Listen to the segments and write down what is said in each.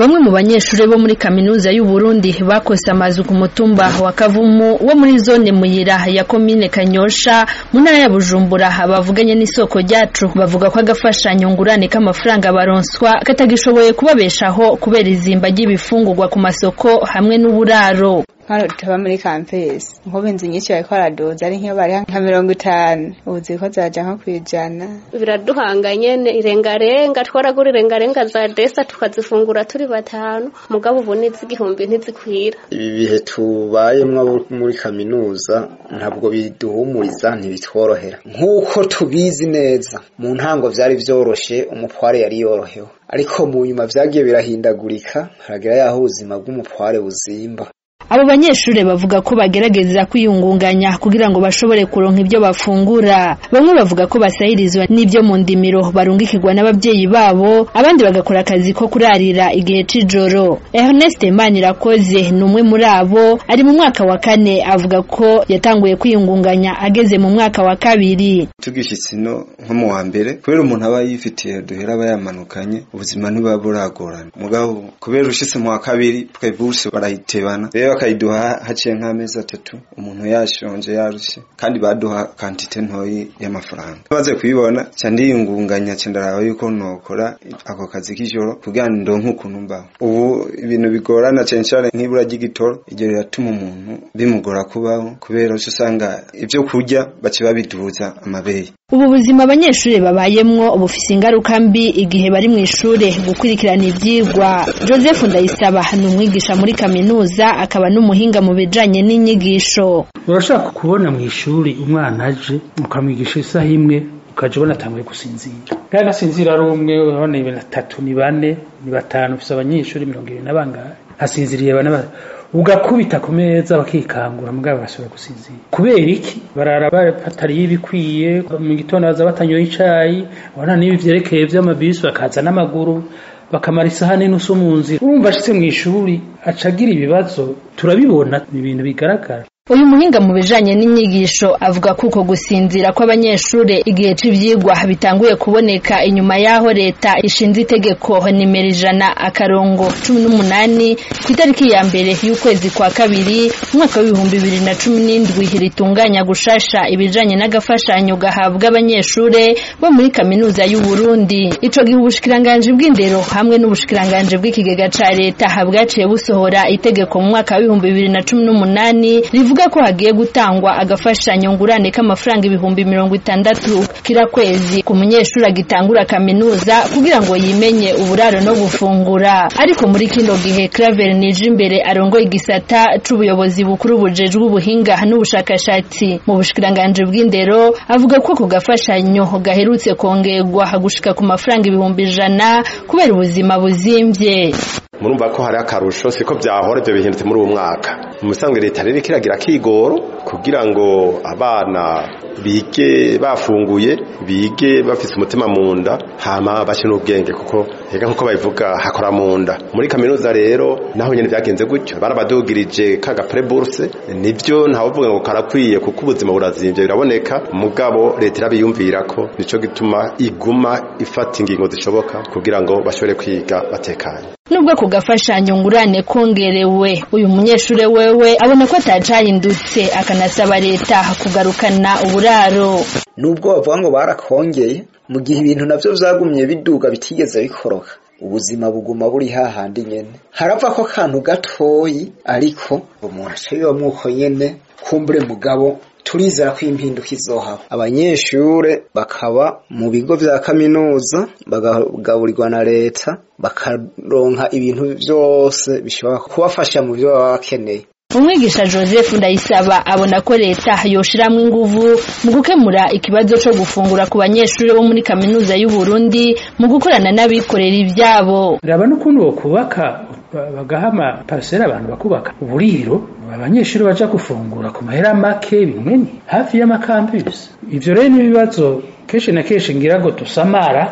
Bamwe mu banyeshure bo muri kaminuza y'u Burundi bakose amazu ku mutumba wa Kavumu wo muri zone Muyira ya komine Kanyosha mu ntara ya Bujumbura bavuganye n'isoko ryacu bavuga ko agafashanyo ngurane k'amafaranga baronswa katagishoboye kubabeshaho kubera izimba ry'ibifungurwa ku masoko hamwe n'uburaro hano tutaba muri kampesi nkubu inzu nyinshi bariko baraduza ari nk'iyo bari nka mirongo itanu ubu ziriko ziraja nko kwijana biraduhanganye irengarenga twaragura irengarenga za desa tukazifungura turi batanu mugabo ubu n'iz'igihumbi ntizikwira ibi bihe tubayemwo muri kaminuza ntabwo biduhumuriza ntibitworohera nk'uko tubizi neza mu ntango vyari vyoroshe umupware yari yorohewe ariko mu nyuma vyagiye birahindagurika haragira yaho ubuzima bw'umupware buzimba abo banyeshure bavuga ko bagerageza kwiyungunganya kugira ngo bashobore kuronka ibyo bafungura bamwe bavuga ko basahirizwa n'ibyo mu ndimiro barungikirwa n'abavyeyi babo abandi bagakora akazi ko kurarira igihe c'ijoro Ernest Manirakoze ni umwe muri abo ari mu mwaka wa kane avuga ko yatanguye kwiyungunganya ageze mu mwaka wa kabiri tugishitse ino nko mu wa mbere kubera umuntu aba yifitiye duhera aba yamanukanye ubuzima ntibuba buragorana mugabo kubera ushitse mu wa kabiri twe burse barayitebana rero bakayiduha haciye nk'amezi atatu umuntu yashonje yarushe kandi baduha kantite ntoyi y'amafaranga maze kubibona ca ndiyungunganya ca ndaraba yuko nokora ako kazi k'ijoro kugira ngo ndonke ukuntu mbaho ubu ibintu bigorana cane cane nk'ibura ry'igitoro iryo riratuma umuntu bimugora kubaho kubera uca usanga ivyo kurya baca babiduza amabeye ubu buzima abanyeshure babayemwo bufise ingaruka mbi igihe bari mu ishure gukurikirana ivyigwa joseph ndayisaba ni umwigisha muri kaminuza akaba n'umuhinga mu bijanye n'inyigisho urashaka kubona mu ishuri umwana aje ukamwigisha isaha imwe ukaja ubona atanguye gusinzira kandi asinzira ari umwe urabona ni batatu ni bane ni batanu ufise abanyeshuri mirongo ibiri na bangahe asinziriye bane ugakubita ku meza bakikangura mugabo bagasubira gusinzira kubera iki barara batariye ibikwiye mu gitondo baza batanyoye icayi ubona n'ibi vyerekeye vy'amabisi bakaza n'amaguru bakamara isaha n'inusu mu nzira urumva ashitse mu ishuri acagira ibibazo turabibona ni ibintu bigaragara uyu muhinga mu bijanye n'inyigisho avuga ko uko gusinzira kw'abanyeshure igihe c'ivyigwa bitanguye kuboneka inyuma y'aho leta ishinze itegeko nimero ijana akarongo cumi n'umunani ku itariki ya mbere y'ukwezi kwa kabiri umwaka w'ibihumbi bibiri na cumi n'indwi ritunganya gushasha ibijanye n'agafashanyo gahabwa abanyeshure bo muri kaminuza y'u Burundi ico gihe ubushikiranganji bw'indero hamwe n'ubushikiranganji bw'ikigega ca leta bwaciye busohora itegeko mu mwaka w'ibihumbi bibiri na cumi n'umunani rivuga ko hagiye gutangwa agafashanyo ngurane k'amafaranga ibihumbi mirongo itandatu kira kwezi ku munyeshuri agitangura kaminuza kugira ngo yimenye uburaro no gufungura ariko muri kino gihe Claver nije imbere arongoye igisata c'ubuyobozi bukuru bujejwe ubuhinga n'ubushakashatsi mu bushikiranganje bw'indero avuga ko ku gafashanyo gaherutse kongerwa gushika ku mafaranga ibihumbi ijana kubera ubuzima buzimvye murumva ko hari akarusho siko byahora ibyo bihindutse muri uwo mwaka mu bisanzwe leta rero kiragira kigoro kugira ngo abana bige bafunguye bige bafise umutima mu nda hama bace n'ubwenge kuko ega nkuko babivuga hakora mu nda muri kaminuza rero naho nyene byagenze gutyo barabadugirije kaga preburse nivyo ntawovuga ngo karakwiye kuko ubuzima burazimvye biraboneka mugabo leta irabiyumvira ko nico gituma iguma ifata ingingo zishoboka kugira ngo bashobore kwiga batekanye nubwo ku gafashanyo ngurane kongerewe uyu munyeshure wewe abona ko atacahindutse akanasaba leta kugarukana uburaro nubwo bavuga ngo barakongeye mu gihe ibintu navyo vyagumye biduga bitigeze bikoroka ubuzima buguma buri hahandi nyene harava ko kantu gatoyi ariko umuntu aca bibamwo uko nyene kumbure mugabo turizera ko impinduka izohaba abanyeshure bakaba mu bigo vya kaminuza bagagaburirwa na leta bakaronka ibintu vyose bishobora kubafasha mu vyo baba bakeneye umwigisha joseph ndayisaba abona ko leta yoshiramwo inguvu mu gukemura ikibazo co gufungura ku banyeshure bo muri kaminuza y'u Burundi mu gukorana n'abikorera ivyabo raba n'ukuntu bokubaka bagahama parasera abantu bakubaka uburiro abanyeshuri baja gufungura ku mahera make bimwe hafi y'amakambisi ivyo rero n'ibibazo kenshi na kenshi ngira ngo dusamarako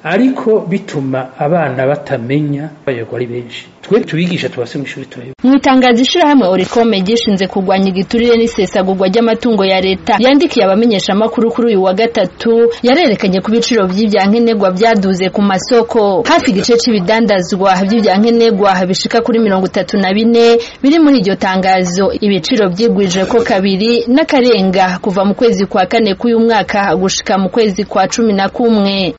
ariko bituma abana batamenya bayoborwa ari benshi twe tubigisha tubase mu ishuri turayo mu itangazo ishirahamwe orikome gishinze kurwanya igiturire n'isesagurwa ry'amatungo ya leta yandikiye abamenyesha amakuru kuri uyu wa gatatu yarerekanye ku biciro vy'ivyankenerwa vyaduze ku masoko hafi igice c'ibidandazwa vy'ivyankenerwa bishika kuri mirongo itatu na bine biri muri iryo tangazo ibiciro vyigwije ko kabiri n'akarenga kuva mu kwezi kwa kane k'uyu mwaka gushika mu kwezi kwa cumi na kumwe